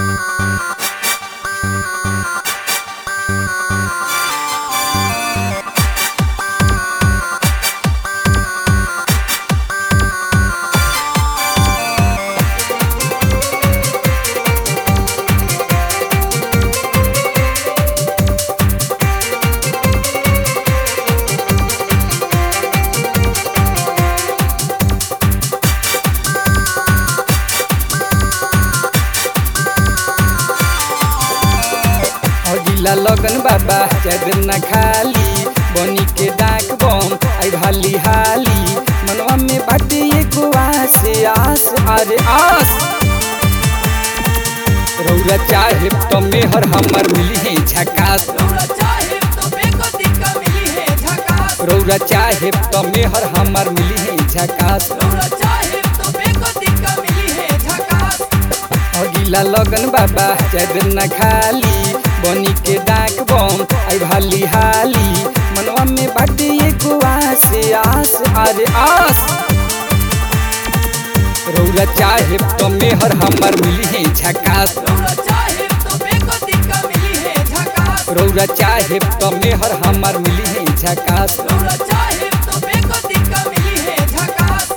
अगिला लगन बाबा चादर न खाली बनी के डाक बम आई भाली हाली मनवा में बाटे एगो आस आस अरे आस रौरा चाहे तो मेहर हमर मिली है झकास रौरा चाहे तो बेको दिक्का मिली है झकास रौरा चाहे तो मेहर हमर मिली है झकास रौरा चाहे तो बेको दिक्का मिली है झकास अगिला लगन बाबा चादर न खाली बनी के डाक बम आई भाली हाली मनवा में बाटे एगो आस आस अरे आस रौरा चाहे तो मेहर हमर मिली है झकास रौरा चाहे तो बेको दिक्का मिली है झकास रौरा चाहे तो मेहर हमर मिली है झकास रौरा चाहे तो बेको दिक्का मिली है झकास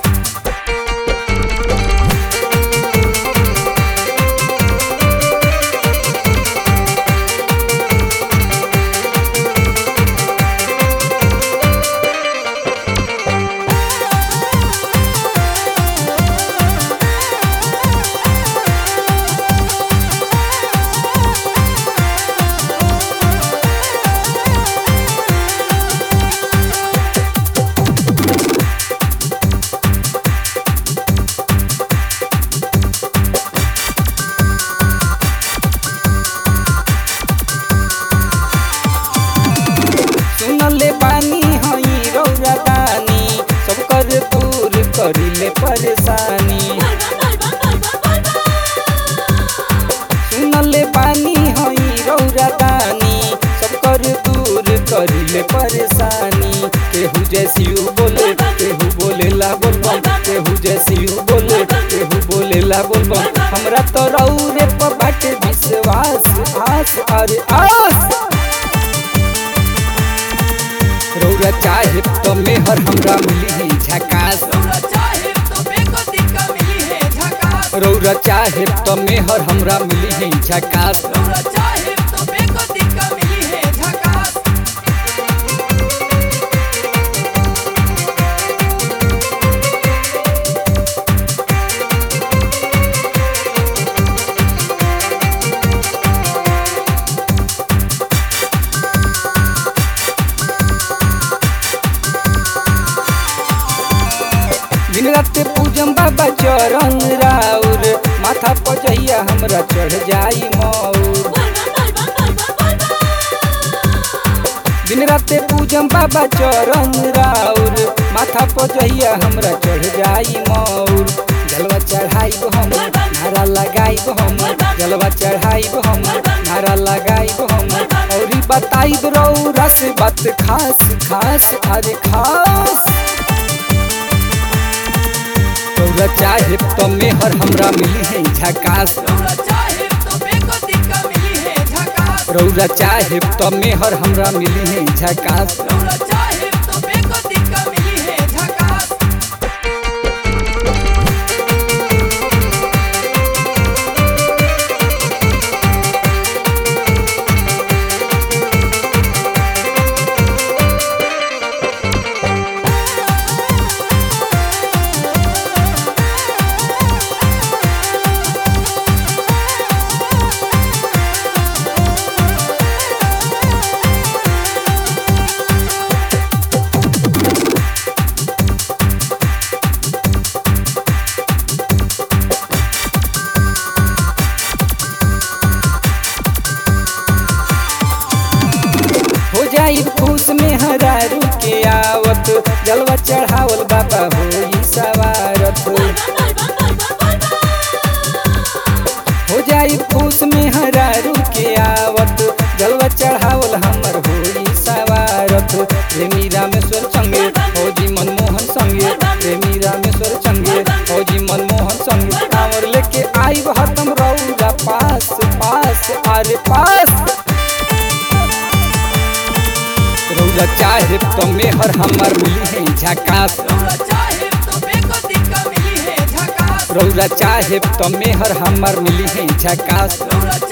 सुनले बानी हई रौरा दानी सब कर दूर करिले परेशानी सुनले बानी हई रौरा दानी सब कर दूर करिले परेशानी केहू जैसी बोले केहू बोले ला बोलबम केहू जैसी बोले केहू बोले ला बोलबम हमरा तो रौरे पर बाटे विश्वास आस अरे आस रौरा चाहे तो मेहर हमरा मिली है झकास रौरा चाहे तो बेको दिक्का मिली है झकास रौरा चाहे तो मेहर हमरा मिली है झकास रौरा चाहे तो बेको दिक्का मिली है झकास दिन रात पूजम बाबा चरण राउर माथा पर जहिया हमरा चढ़ जाई मौर दिन रात पूजम बाबा चरण राउर माथा पर जहिया हमरा चढ़ जाई मौर जलवा चढ़ाई हम नारा लगाई हम जलवा चढ़ाई हम नारा लगाई हम और बताई रौरा से बात खास खास अरे खास रौरा चाहे तो मेहर हमरा मिली है झकास रौरा चाहे तो बेको दिक्का मिली है झकास रौरा चाहे तो मेहर हमरा मिली है झकास रौरा चाहे तो बेको दिक्का मिली है झकास हो जाई खुश में हरारू के आवत जलवा चढ़ावल बाबा होई सवारत हो जाई खुश में हरारू के आवत जलवा चढ़ावल हमर होई सवारत प्रेमी रामेश्वर संगे फौजी मनमोहन संगे प्रेमी रामेश्वर संगे फौजी मनमोहन संगे कांवर लेके आई हतम रौरा पास अरे पास रौरा चाहे तो मेहर हमर मिली है झकास रौरा चाहे तो बेको दिक्का मिली है झकास रौरा चाहे तो मेहर हमर मिली है झकास रौरा